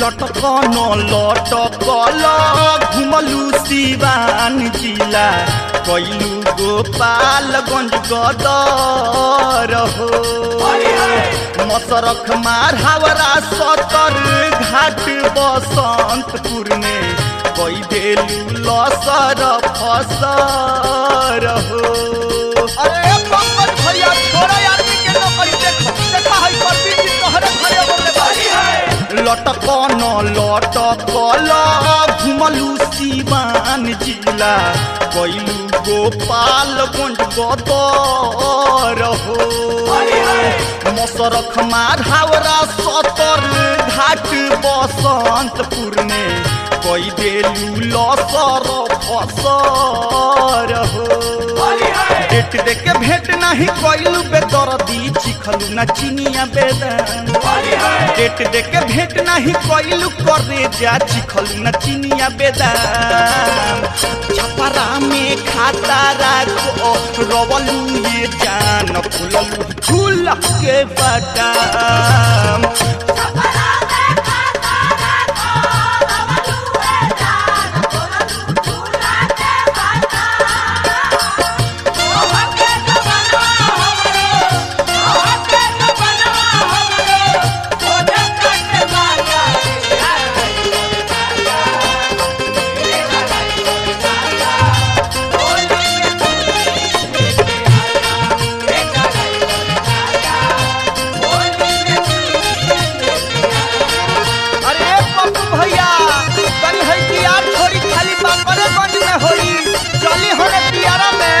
लटकन लटकल घुमलू सिवान जिला कैलू गोपालगंज गदर हो मसरख मार हावरा सतर घाट बसंतपुर में कई देलू लसर फसर हो अरे पंकज भैया छोड़ा आदमी के नौकरी देखो देखा है परवीन जी तोहरे घरे बोले बारी है लटकन लटकल घुमलू सिवान जिला कैलू गोपालगंज गदर हो मसरख मार हावरा सतर घाट बसंतपुर में कई देलू लसर फसर हो डेट दे के भेंट नहीं कैलू बेदरदी चिखलू न चिनिया बेदान डेट दे के भेंट नहीं कैलू करे जा चिखलू न चिनिया बेदाम छपरा में खाता राखो रवलू ये जान खुललू झूल के बदाम अरे पप्पू भैया तनी है कि यार थोड़ी खाली बाकरे गंज में होई चली होने पियारा में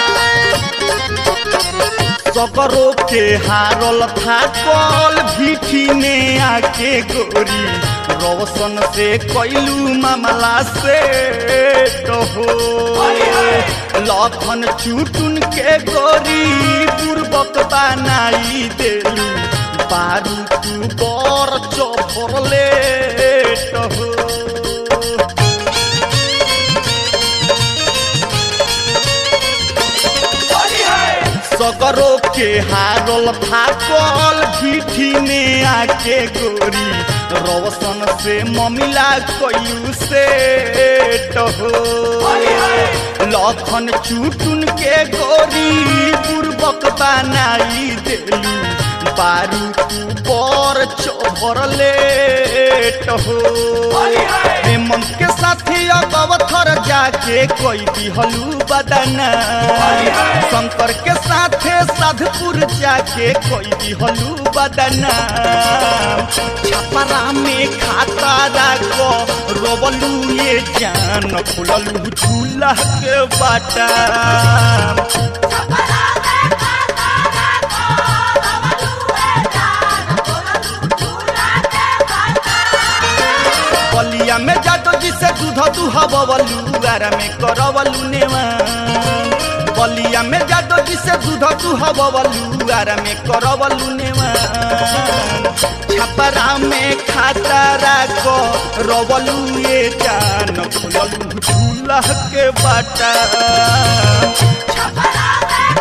सकरो के हारल था कल भीठी में आके गोरी रोशन से कैलू मामला से हो लखन चुटुन के गोरी पूर्वक बनाई देलू बारू तू बर चौफरले हो सगरो के हारल थाकल भीठी में आके गोरी रोशन से ममिला कयू से हो लखन चुटुन के गोरी पूर्वक बनाई देलू बारू तू पर चौभरले हो हेमंत के साथी अगवथर जाके कोई दिहलू बदना शंकर के साथे साधपुर जाके कोई दिहलू बदना छपरा में खाता राखो रोबलू ये जान खुललू झूला के बाटा बलिया में जातो जिसे दूध दूहा बवलू आरा में करवलू नेवान बलिया में जातो जिसे दूध दूहा बवलू आरा में करवलू नेवान छपरा में खाता राखो रवलू ये जान खुललू झूला के बाटा छपरा में